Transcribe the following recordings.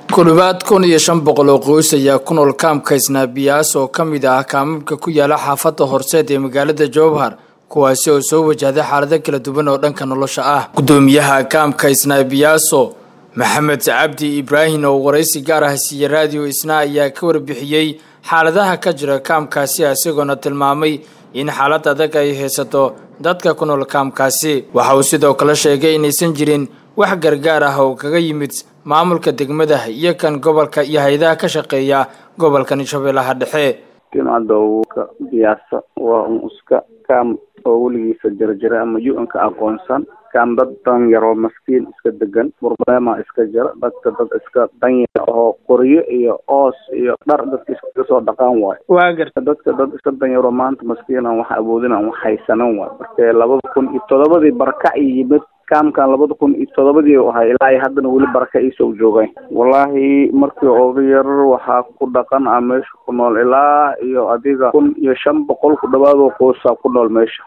ku dhowaad kun iyo shan boqol oo qoys ayaa ku nool kaamka isnaabiyaas oo ka mid ah kaamamka ku yaala xaafadda horseed ee magaalada jowhar kuwaasi oo soo wajahday xaalado kala duwan oo dhanka nolosha ah guddoomiyaha kaamka isnaabiyaaso maxamed cabdi ibraahim oo waraysi gaar ah siiye raadiyo isna ayaa ka warbixiyey xaaladaha ka jira kaamkaasi isagoona tilmaamay in xaalad adag ay haysato dadka ku nool kaamkaasi waxa uu sidoo kale sheegay inaysan jirin wax gargaar ah oo kaga yimid maamulka degmada iyo kan gobolka iyo hay-adaha ka shaqeeya gobolkan shabeellaha dhexe timcadowka biyaasa waa un iska kaam oo weligiisa jirajira ama u-nka aqoonsan kaam dad danyar oo maskiin iska degan burbeema iska jira dadka dad iska danyar oo qoryo iyo oos iyo dhar dadka iskaga soo dhaqaan waayo waa garta dadka dad iska danyaroo maanta maskiin aan wax awoodin aan wax haysanan waayo marka labada kun iyo todobadii barakac yimid kaamkan labada kun iyo todobadii u ahay ilaa ay haddana weli baraka iisoo joogeen wallaahi markii oga yar waxaa ku dhaqan ah meesha ku nool ilaa iyo adiga kun iyo shan boqol ku dhawaadoo qoosaa ku nool meesha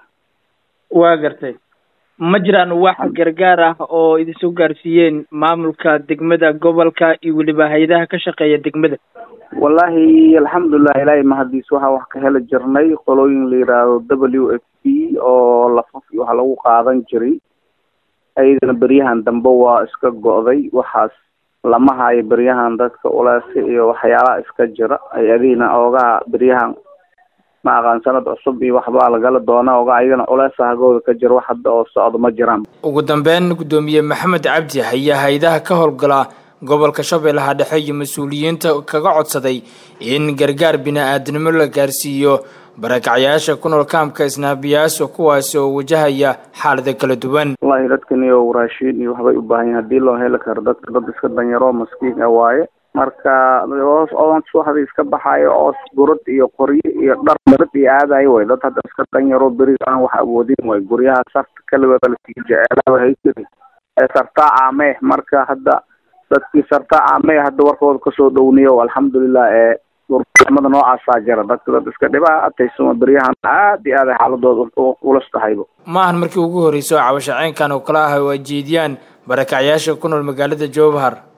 waa gartay ma jiraan wax gargaar ah oo idinsoo gaarsiiyeen maamulka degmada gobolka iyo weliba hay-adaha ka shaqeeya degmada wallaahi alxamdulilah ilaahay mahadiis waxaa wax ka heli jirnay qolooyin la yidhaahdo w f p oo lafaf iyo waxa lagu qaadan jiray ayadana beryahan dambe waa iska go'day waxaas lama hayo beryahan dadka uleesi iyo waxyaalaha iska jira hay-adihiina oogaha beryahan ma aqaan sanad cusub iyo waxbaa lagala doonaa oga ayagana culeesa hagooda ka jira wax hadda oo socdo ma jiraan ugu dambeyn guddoomiye maxamed cabdi ayaa hay-adaha ka howlgala gobolka shabeellaha dhexe iyo mas-uuliyiinta kaga codsaday in gargaar bini-aadnimo la gaarsiiyo barakacyaasha ku nool kaamka isnaabiyaaso kuwaasi oo wajahaya xaalado kala duwan wallahi dadkan iyo raashiin iyo waxbay u baahan yahin hadii loo heli karo dadka dad iska danyaroo maskiin a waaye marka oos oon subaxdii iska baxaayo oos gurad iyo qoryo iyo dhar marad iyo aadayo way dad hadda iska danyaroo beriga aan wax awoodin way guryaha sarta kaligood lasii jecelaaba hayjiri ee sartaa caamee marka hadda dadkii sartaa caamee hadda warkooda kasoo dhowniyo alxamdulilah ee urmada noocaasaa jira dadka dad iska dhibaataysuma beryahan aad iyo aad ay xaaladooda ulas tahayba maahan markii ugu horreysay oo cabashaceenkan oo kale ah oo ay jeediyaan barakacyaasha ku nool magaalada jowhar